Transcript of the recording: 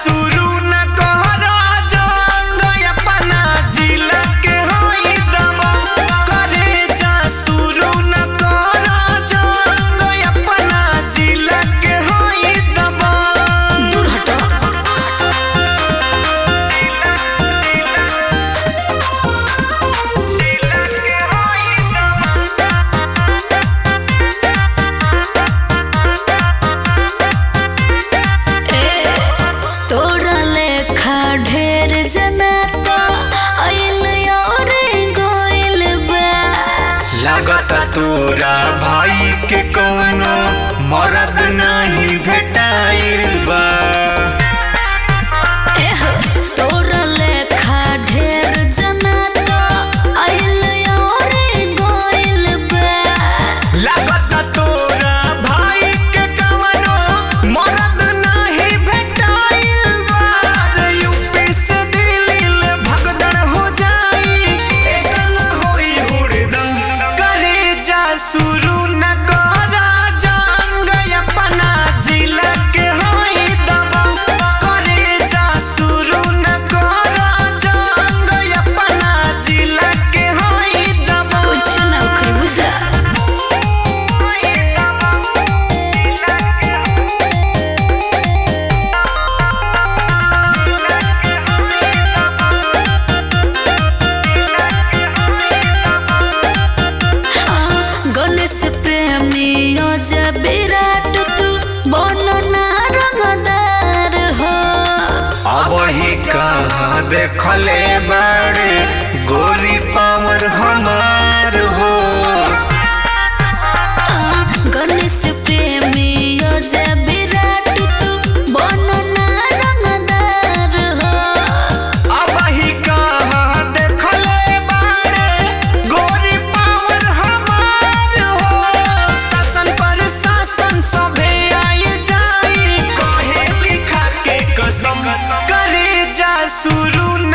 शुरू न कहरा जंग अपना जिला के होई दबंग करे जा शुरू न कहरा जंग अपना जिला के होई दबंग दूर हटो तोरा लेखा ढेर जना तो आइल और गोइल बा लागता तोरा भाई के कौनो मरद नहीं भेटाइल बा एह, तोरा लेखा ढेर जना तो आइल और गोइल बा लागता तोरा भाई के कौनो मरद नहीं भेटाइल बा रे यूपी से दिल्ली ले भगदड़ हो जाई एकल होई हुड़दम करे जा शुरू न करा जंग अपना जिला के होई दबंग करे जा शुरू न करा जंग अपना जिला के होई दबंग कुछ ना उखड़ी बुझला हाँ, गणेश प्रेमी अजय विराट तू बनो ना रंगदार हो अब ही कहाँ देखले बाड़े गोरी पावर हमार हो गणेश प्रेमी अजय विराट तू बनो ना रंगदार हो अब ही कहाँ देखले बाड़े गोरी पावर हमार हो शासन पर शासन सभे आई जाई कहे लिखा के कसम करे जा शुरू